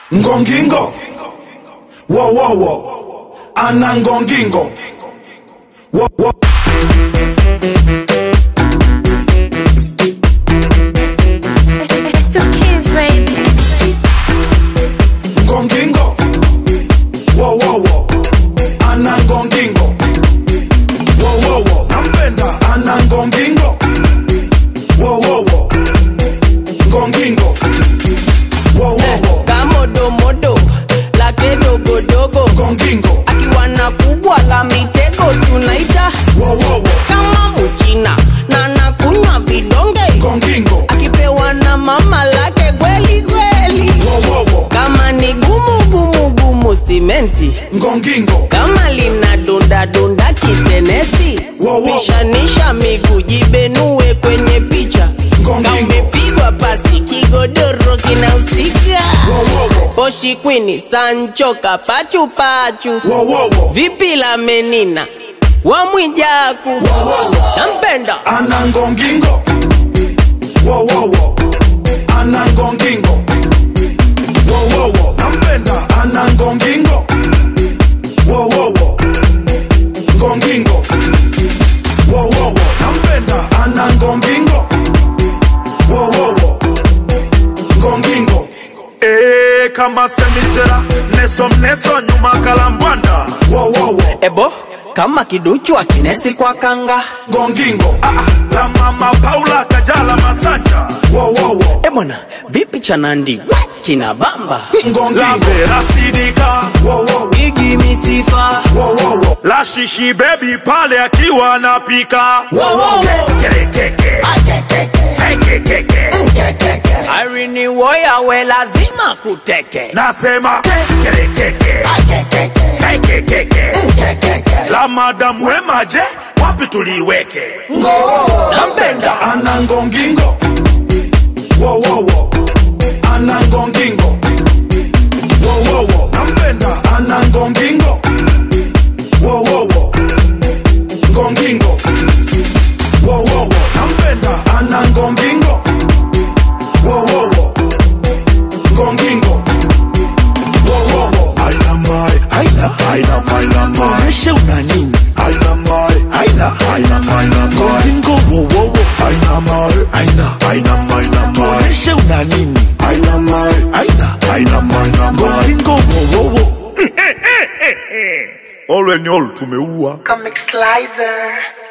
ngongingo wowowo ana ngongingo wo, wo. It's two kids, baby. ngongingo wowowo ana ngongingo wowowo nampenda ana ngongingo wowowo ngongingo wowowo kamodomodo lake dogodogo ngongingo akiwa na kubwa la mitego tunaita wowowo kama mchina na nakunywa vidonge ngongingo akipewa na mama lake kweli kweli wowowo kama ni gumu gumu gumu simenti ngongingo kama lina dunda dunda kitenesi Wow, wow. pishanisha miguu jibenue kwenye picha Ngongingo. kamepigwa pasi kigodoro kinahusika wowowo poshi kwini sancho kapachupachu wowowo vipi la menina wamwijaku nampenda ana ngongingo wowowo ana ngongingo wowowo nampenda ana ngongingo wowowo ngongingo wowowo nampenda ana ngongingo wowowo ngongingo Eh, kama semitera neso mneso nyuma kalambwanda wowowo ebo kama kiduchu akinesi kwa kanga ngongingo la mama paula kajala masanja wowowo e bwana vipi cha nandi kina bamba la ngongingo vera sidika wowowo igi misifa wowowo la shishi bebi pale akiwa anapika Kerekeke. Ekekeke. arini woya we lazima kuteke nasema Kerekeke. Ekekeke. la madamu wemaje wapi tuliweke nampenda ana ngongingo wowowo ana ngongingo wowowo nampenda ana ngongingo wowowo ngongingo wowowo nampenda ana ngongingo wowowo ngongingo wowowo Aina mai, aina, aina maina mai tuoneshe una nini? aina mai Aina, aina maina mai ngoringo wo wo wo. aina mai Aina, aina maina mai tuoneshe una nini? aina mai Aina, aina maina mai ngoringo wo wo wo. olweni olu tumeua Comic Slicer.